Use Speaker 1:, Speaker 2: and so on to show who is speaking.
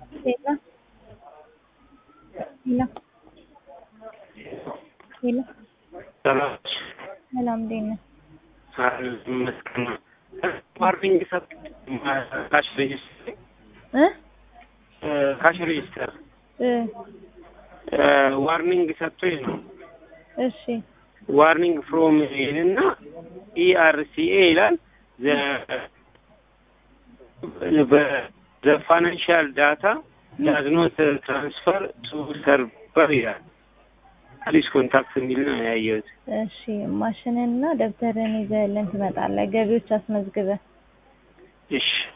Speaker 1: ሄሎ ሄሎ ሄሎ
Speaker 2: ሰላም
Speaker 1: ሰላም እንዴት ነህ?
Speaker 2: ይመስገን። ዋርኒንግ ሰብ ካሽ ሬጅስተር
Speaker 1: እ
Speaker 2: ካሽ ሬጅስተር
Speaker 1: እ
Speaker 2: ዋርኒንግ ሰጥቶኝ ነው።
Speaker 1: እሺ
Speaker 2: ዋርኒንግ ፍሮም እና ኢአርሲኤ ይላል ዘ ፋይናንሻል ዳታ ዳዝ ኖት ትራንስፈር ቱ ሰርቨር ይላል። ፕሊዝ ኮንታክት የሚል ነው ያየሁት።
Speaker 1: እሺ ማሽንና ደብተርን ይዘህልን ትመጣለህ። ገቢዎች አስመዝግበህ
Speaker 2: እሺ